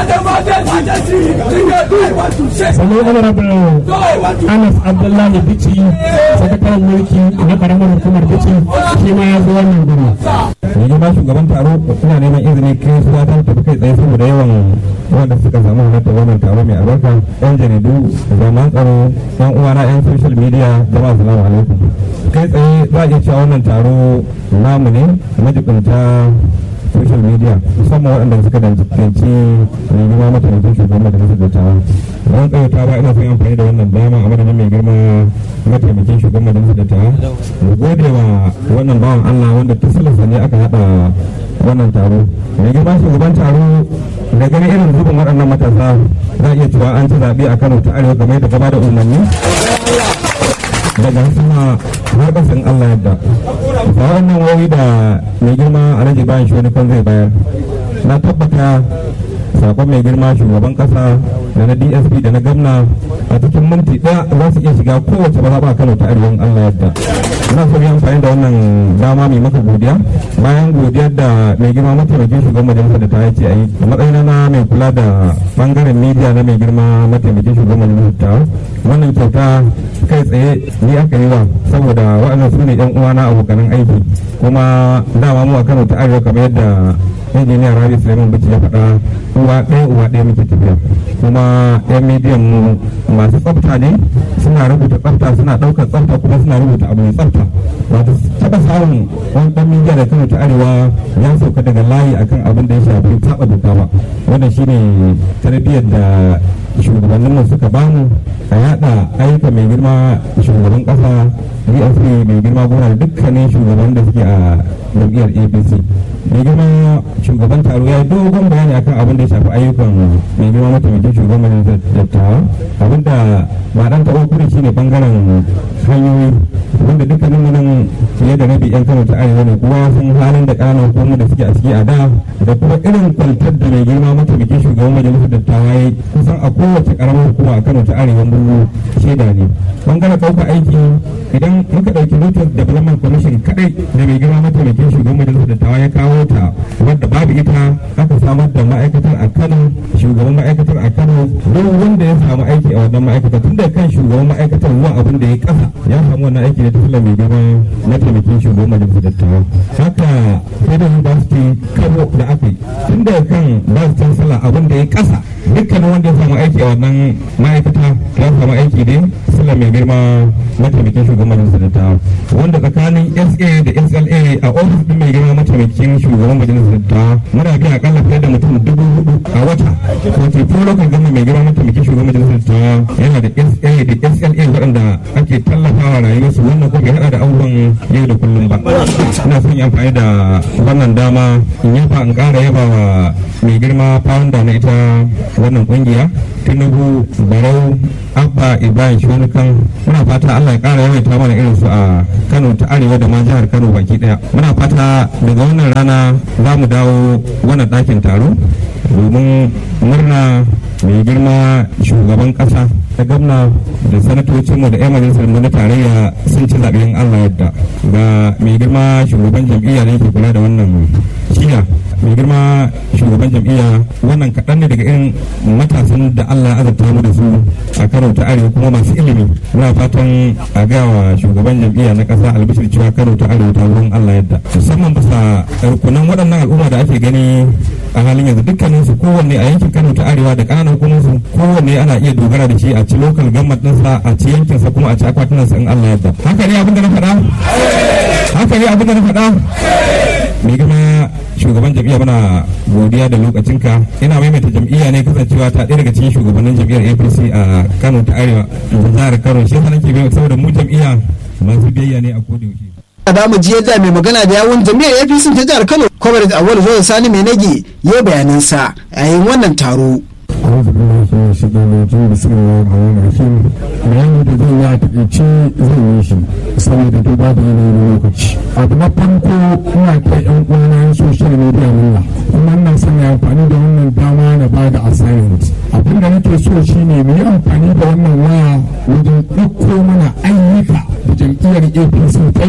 sannan honorable anas abdullahi bici sakataren mulki na karamar hukumar bici shi ma ya zo wannan guri mai girma shugaban taro ina neman izini kai su ta tafi kai tsaye saboda yawan wanda suka samu halartar wannan taro mai albarka yan jaridu zaman tsaro yan uwana yan social media jama'a salamu alaikum kai tsaye za a iya cewa wannan taro namu ne majibinta social media musamman waɗanda suka danganci mai girma mataimakin shugaban majalisar dattawa don tsawaita ba ina son amfani da wannan dama a madadin mai girma mataimakin shugaban majalisar dattawa mu gode wa wannan bawan allah wanda ta salasa ne aka haɗa wannan taro mai girma shugaban taro da gani irin zubin waɗannan matasa za a iya cewa an ci zaɓe a kano ta arewa kamar yadda gaba da umarni daga sama har kasan Allah yadda ba wannan wawi da mai girma alhaji bayan shi wani zai bayar na tabbata sakon mai girma shugaban kasa da na dsp da na gamna a cikin minti ɗaya za su iya shiga kowace maza ba kano ta arewan Allah yadda ina so yi amfani da wannan dama mai maka godiya bayan godiyar da mai girma mataimakin shugaban majalisar da ta yace a yi a matsayin na mai kula da bangaren media na mai girma mataimakin shugaban majalisar ta wannan kyauta kai tsaye ni aka yi wa saboda waɗannan su ne yan uwana abokanan aiki kuma dama mu a kano ta arewa kamar yadda injiniya rabi suleiman bici ya faɗa uwa ɗaya uwa ɗaya muke tafiya kuma yan mediyan mu masu tsafta ne suna rubuta tsafta suna ɗaukar tsafta kuma suna rubuta abu mai tsafta wato taɓa samun wani ɗan media da kano ta arewa ya sauka daga layi akan abin da ya shafi taɓa doka ba wannan shine tarbiyyar da shugabanninmu suka bamu a yada ayyuka mai girma shugaban kasa dsp mai girma gona da dukkanin shugaban da suke a jam'iyyar apc mai girma shugaban taro ya yi dogon bayani akan abin da ya shafi ayyukan mai girma mataimakin shugaban dattawa abin da ba dan taɓa kuri shine bangaren hanyoyi wanda dukkanin nan fiye da rabi yan kano ta arewa ne kuma sun halin da ƙananan hukumomi da suke a ciki a da da kuma irin kwantar da mai girma mataimakin shugaban majalisar dattawa ya kusan a kowace karamar hukuma a kano ta arewa mu shaida ne bangaren ɗaukar aiki idan muka ɗauki lotus development commission kadai da mai girma mataimakin shugaban majalisar dattawa ya kawo ta wadda babu ita aka samar da ma'aikatar a kano shugaban ma'aikatar a kano duk wanda ya samu aiki a wannan ma'aikatar tun da kan shugaban ma'aikatar zuwa abin da ya kasa ya samu wannan aiki ne ta fulan mai girma mataimakin shugaban majalisar dattawa haka federal university kano da aka yi tun da kan vice chancellor abin da ya kasa dukkanin wanda ya samu aiki a wannan ma'aikata ya samu aiki ne fulan mai girma mataimakin shugaban majalisar dattawa wanda tsakanin sa da sla a ofis din mai girma mataimakin shugaban majalisar dattawa muna biya akalla fiye da mutum dubu hudu a wata wato ko lokacin gama mai girma mataimakin shugaban majalisar dattawa yana da sa da sla waɗanda ake tallafawa rayuwarsu wannan kuma bai hada da abubuwan yau da kullum ba ina son yi amfani da wannan dama in yaba in ƙara yaba wa mai girma founder na ita wannan kungiya tinubu barau abba ibrahim shonukan muna fata allah ya ƙara yawaita mana irin su a kano ta arewa da ma jihar kano baki daya muna fata daga wannan rana za mu dawo wannan ɗakin taro domin murna mai girma shugaban ƙasa da gwamna da sanatocinmu da 'yan majalisar mu na tarayya sun ci zaɓen allah yadda ga mai girma shugaban jam'iyya da yake kula da wannan shiya mai girma shugaban jam'iyya wannan kaɗan ne daga irin matasan da allah azurta mu da su a kano ta arewa kuma masu ilimi muna fatan a gaya wa shugaban jam'iyya na ƙasa albishir cewa kano ta arewa ta wurin allah yadda musamman bisa rukunan waɗannan al'umma da ake gani a halin yanzu dukkanin su kowanne a yankin kano ta arewa da ƙananan hukumar su kowanne ana iya dogara da shi a ci lokal gammat ɗinsa a ci yankinsa kuma a ci akwatinansa in allah yadda haka ne abin da na faɗa haka ne abin da na faɗa mai girma shugaban jam'iyya muna godiya da lokacinka ina maimaita jam'iyya ne kasancewa ta ɗaya daga cikin shugabannin jam'iyyar apc a kano ta arewa jihar kano shi yasa nake bai saboda mu jam'iyya masu biyayya ne a koda yaushe da mu ji yadda mai magana da yawun jami'ar apc ta jihar kano comrade awal zuwa sani mai nage ya bayanansa a yayin wannan taro أعوذ بالله من الشيطان الرجيم بسم الله الرحمن الرحيم bayani da zan yi a takaice zan yi shi saboda duba da yanayin lokaci abu na farko ina kai yan uwana yan social media nuna kuma ina son ya amfani da wannan dama na ba da assignment abin da nake so shine mu yi amfani da wannan waya wajen ɗauko mana ayyuka da jam'iyyar apc ta